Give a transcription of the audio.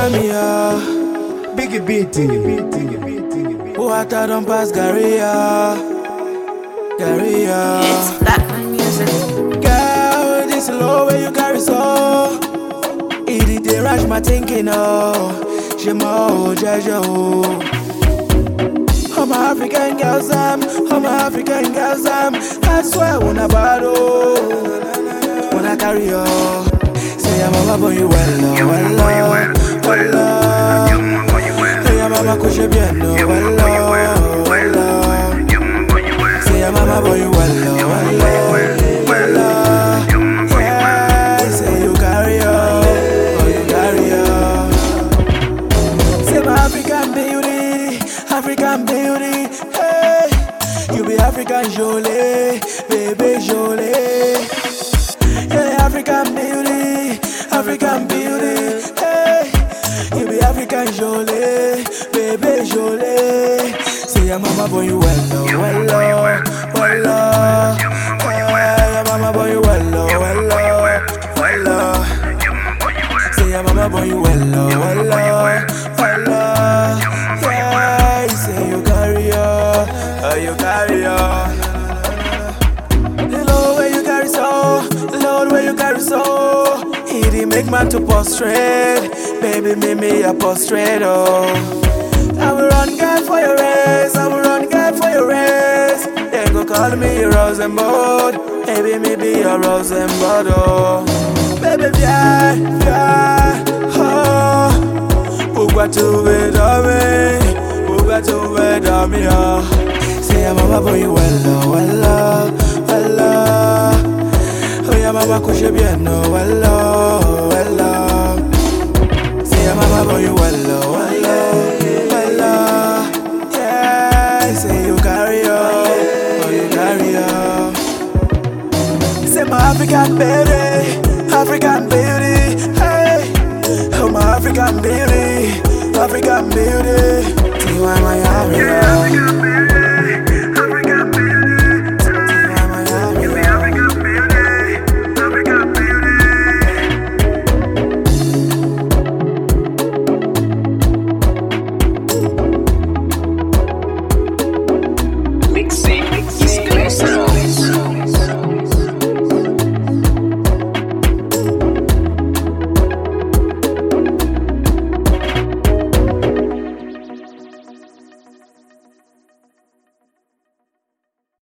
me, uh. Biggie beating. Water don't pass Gary, uh. Gary, uh. It's Blackman music. Girl, this low where you carry so. It did they rush my thinking, oh. She mo, Jaja, oh. I'm a African girls, I'm, I'm a African girls, I'm. I swear, when I battle, when I carry you, say I'm a boy, you well, oh, well, oh, well, oh. Say I'm a kushe bien, oh, well, oh, well, oh. Say I'm a boy, you well, oh, well, oh, well, oh. Yeah, say you carry on, oh, you carry on. Say my African beauty, African beauty, hey. You be African jolie, baby jolie. Yeah, African beauty, African beauty, hey. You be African jolie, baby jolie. Say your mama boy you well, oh, well, oh, well, oh. Yeah, your mama boy you well, oh, well, oh, well, oh. Say your mama boy you well, oh, well, oh, well, oh. Yeah, you say you carry on, oh, you carry on. The Lord where you carry so, the Lord where you carry so. He did make man to prostrate, baby, me me a prostrate, oh. I will run God for your race, I will run God for your race. They go call me a Rosenbud, baby, me be a Rosenbud, oh. Baby, yeah, yeah, oh. Ugwa tu be dami, ugwa tu be dami, oh. Say I'm a boy, well, oh, well, oh, well, oh. Oh, yeah, mama, kushe bien, oh, well, oh, well, oh. Say I'm a boy, well, oh, well, oh, well, oh. Yeah, say you carry on, oh, you carry on. Say my African beauty, African beauty, hey. Oh my African beauty, African beauty. See why my African.